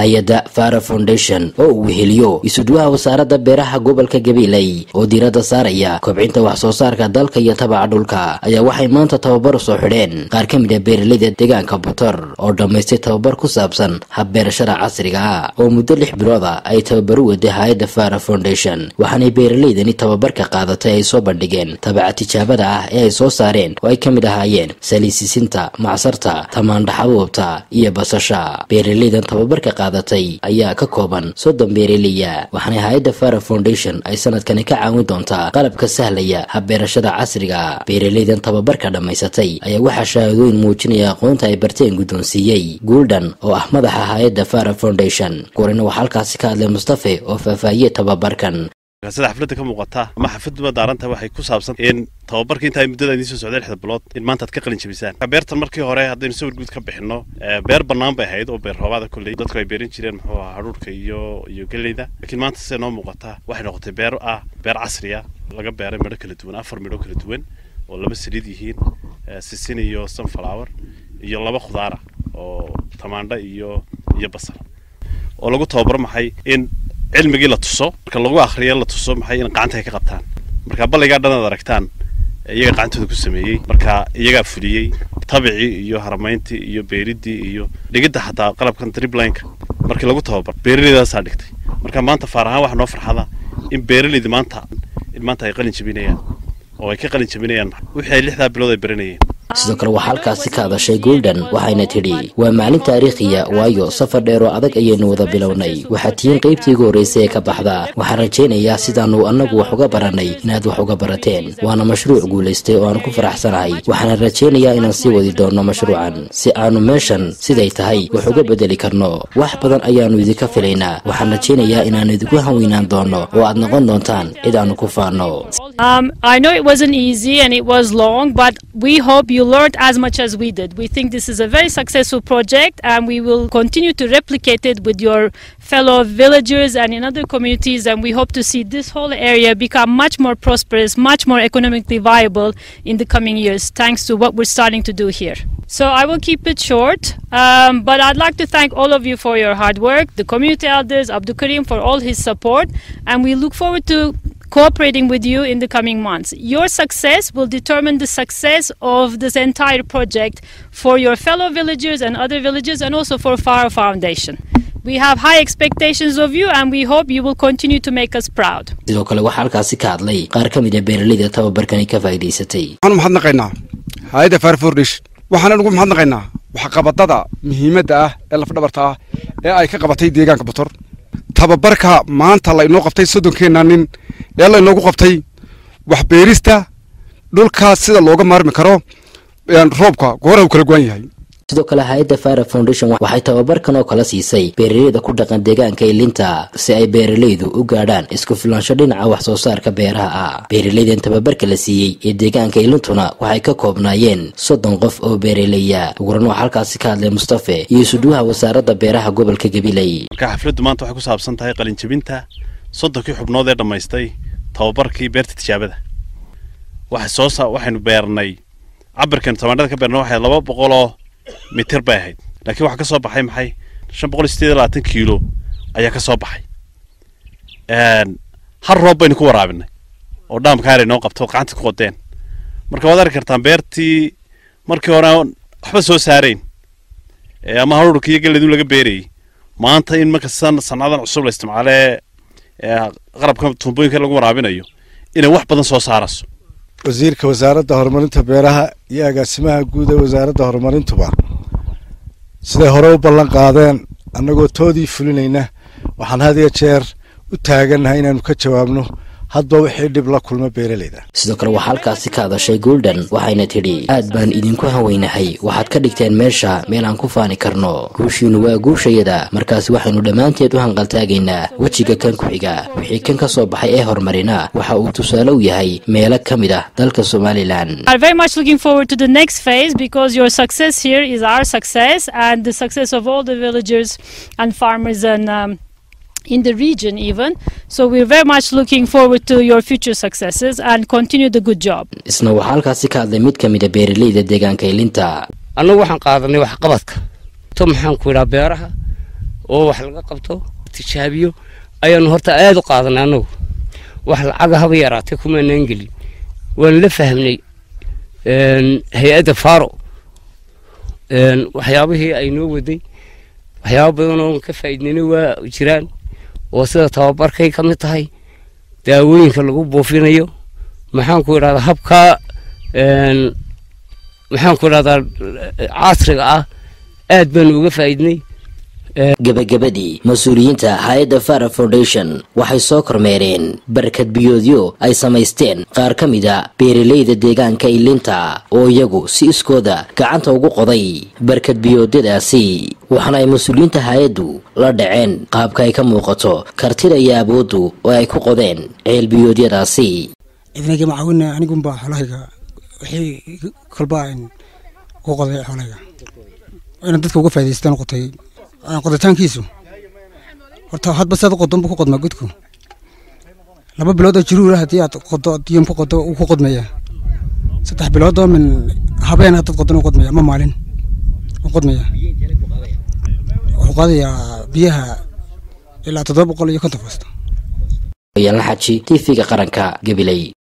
hay-adda fara foundation oo uu weheliyo isuduwaha wasaaradda beeraha gobolka gabiley oo diiradda saaraya kobcinta wax soo saarka dalka iyo tabaca dhulka ayaa waxay maanta tababar soo xidheen qaar ka mid a beeraleyda deegaanka butor oo dhammaystay tababar ku saabsan habbeerashada casriga ah oo muddo lix bilooda ay tababaru waday hay-adda fara foundation waxaanay beeraleydani tababarka qaadatay ay soo bandhigeen tabaca tijaabada ah ee ay soo saareen oo ay ka mid ahaayeen saliisisinta macsarta tamaandhaxabuubta iyo basasha beeraleydan tababarka qaadatay ayaa ka kooban soddon beeraleya waxaana hay-adda fara foundation ay sanadkani ka caawin doontaa qalabka sahlaya habbeerashada casriga beeraleydan tababarka dhammaysatay ayaa waxaa shahaadooyin muujinaya aqoonta ay barteen guddoonsiiyey guuldhan oo ah madaxa hay-adda fara foundation gorina waxaa halkaasi ka hadlay mustafe oo faahfaahiyey tababarkan sida xafladda ka muuqata ama xafladduba daaranta waxay ku saabsan in tababarka inta ay muddada idiin soo socday lixda bilood in maanta aad ka qalin jabisaan beertan markii hore haddaynu sawir guud ka bixinno beer bannaan bay ahayd oo beer roobaada kolley dadku ay beeran jireen muxuu ahaa hadhuurhka iyo iyo geleyda laakiin maanta sida noo muuqata waxay noqotay beer ah beer casriya laga beeray midho kala duwan afar midho kala duwan oo laba saliid yihiin sisin iyo sunflower iyo laba khudaara oo tamaandho iyo iyo basal oo lagu tababaro maxay in cilmigii la tuso marka lagu akriyo la tuso maxay in gacanta ay ka qabtaan marka balligaa dhan aad aragtaan iyaga gacantooda ku sameeyey marka iyagaa fuliyey tabicii iyo haramayntii iyo beeridii iyo dhigidda xataa qalabkan driblineka markii lagu tababar beeraleydaasaa dhigtay marka maanta faar ahaan waxaa noo farxada in beeraleyda maanta in maanta ay qalin jabinayaan oo ay ka qalin jabinayaan wixii ay lixdaa bilood ay baranayeen sidoo kale waxaa halkaasi ka hadashay golden waxayna tidhi waa maalin taariikhiya waayo safar dheer oo adag ayaynu wada bilownay waxaad tihiin qaybtii ugu horraysay ee ka baxda waxaan rajaynayaa sidaannu annagu wax uga barannay inaad wax uga barateen waana mashruuc guulaystay oo aanu ku faraxsanahay waxaana rajaynayaa inaan sii wadi doonno mashruucan si aannu meeshan siday tahay wax uga beddeli karno wax badan ayaannu idinka filaynaa waxaan rajaynayaa inaannu idinku hanweynaan doonno oo aad noqon doontaan cid aannu ku faanno you learned as much as we did. We think this is a very successful project and we will continue to replicate it with your fellow villagers and in other communities and we hope to see this whole area become much more prosperous, much more economically viable in the coming years thanks to what we're starting to do here. So I will keep it short, um, but I'd like to thank all of you for your hard work, the community elders, Abdul Karim for all his support, and we look forward to cooperating with you in the coming months. Your success will determine the success of this entire project for your fellow villagers and other villagers and also for Faro Foundation. We have high expectations of you and we hope you will continue to make us proud. sidoo kale waxaa halkaasi ka hadlay qaar ka mid a beeraleyda tababarkani ka faa'iidaysatay waxaan mahadnaqaynaa hay-adda far fordish waxaan ugu mahadnaqaynaa waxqabadada muhiimadda ah ee lafdhabarta ah ee ay ka qabatay deegaanka butor tababarka maanta la inoo qabtay soddonkeenna nin ee la inoogu qabtay waxbeerista dhulkaas sida looga maarmi karo roobka goora uu kala gowan yahay sidoo kale hay-adda fara foundation waxay tababarkan oo kala siisay beeraleyda ku dhaqan deegaanka ilinta si ay beeraleydu u gaadhaan isku filaansho dhinaca wax soo saarka beeraha ah beeraleydan tababarka la siiyey ee deegaanka ilintuna waxay ka koobnaayeen soddon qof oo beeraleya uguran waxaa halkaasi ka hadlay mustafe iyo isuduwaha wasaaradda beeraha gobolka gabiley marka xafladdu maanta waxay ku saabsan tahay qalinjabinta soddonkii xubnood ee dhammaystay tababarkii beerta tijaabada waxay soo waxaynu beernay cabirkan tamaandhada ka beernay waxay laba boqoloo mitir bay ahayd laakiin waxaa ka soo baxay maxay shan boqol iyo sideed iyo labaatan kiilo ayaa ka soo baxay hal roob baynu ku waraabinay oo dhaamkaari noo qabto gacanta ku qodeen marka waad arki kartaan beertii markii hore waxba soo saarayn ama haruurka iyo galeedu laga beerayay maanta in marka sancadan cusub la isticmaalee qalabka tuumbooyinka lagu waraabinayo inay wax badan soo saarayso wasiirka wasaaradda horumarinta beeraha iyo agaasimaha guud ee wasaaradda horumarintuba siday hore u ballan qaadeen annagoo toodii fulinayna waxaan had iyo jeer u taagannahay inaannu ka jawaabno hadba wixii dhib la kulma beeraleyda sidoo kale waxaa halkaasi ka hadashay golden waxayna tidhi aad baan idinku hanweynahay waxaad ka dhigteen meesha meel aan ku faani karno guushiinu waa guushayada markaasi waxaynu dhammaanteed u hanqaltaagaynaa wejiga kan ku xiga wixii kan ka soo baxay ee horumarina waxa uu tusaale u yahay meelo ka mid ah dalka somalilan are very much looking forward to the next phase because your success here is our success and the success of all the villagers and farmers and um, in the region even. So we're very much looking forward to your future successes and continue the good job. isna waxaa halkaasi ka hadlay mid ka mid a beeraleyda deegaanka ilinta annagu waxaan qaadanay waxqabadka to maxaan ku idhaa beeraha oo wax laga qabto tijaabiyo ayaanu horta aada u qaadanay annagu wax lacaga haba yaraatay kumaanaan gelin waan la fahmnay hay-adda faro waxyaabihii ay noo waday waxyaaba badan oo ka faa'iidnayna waa jiraan oo sida tababarkay ka mid tahay daawooyinka lagu buufinayo maxaan ku idhahdaa habkaa maxaan ku idhahdaa casriga ah aad baanu uga faa'iidnay gebagabadii mas-uuliyiinta hay-adda fara foundation waxay soo kormeereen barkad biyoodyo ay samaysteen qaar ka mida beeralayda deegaanka ilinta oo iyagu si iskooda gacanta ugu qoday barkad biyoodyadaasi waxaana ay mas-uuliyiinta hay-addu la dhaceen qaabka ay ka muuqato kartida iyo awooddu oo ay ku qodeen ceel biyoodyadaasi cidnayga macaawina anigunbaa xoolahayga wixii kolba ku qoday xoolahayga ina dadka uga faa'idaystaan qotay qoditaankiisu horta hadba saad qodon buu ku qodmaa godku laba bilood oo jiruura haddii aad qodo diyom ku qodo uu ku qodmaya saddex bilood oo min habeen haddaad qodon u qodmaya ma maalin u qodmaya wuxuu qaadayaa biyaha ilaa toddoba boqol iyo konton foosto yaala xaji tv-ga qaranka gabiley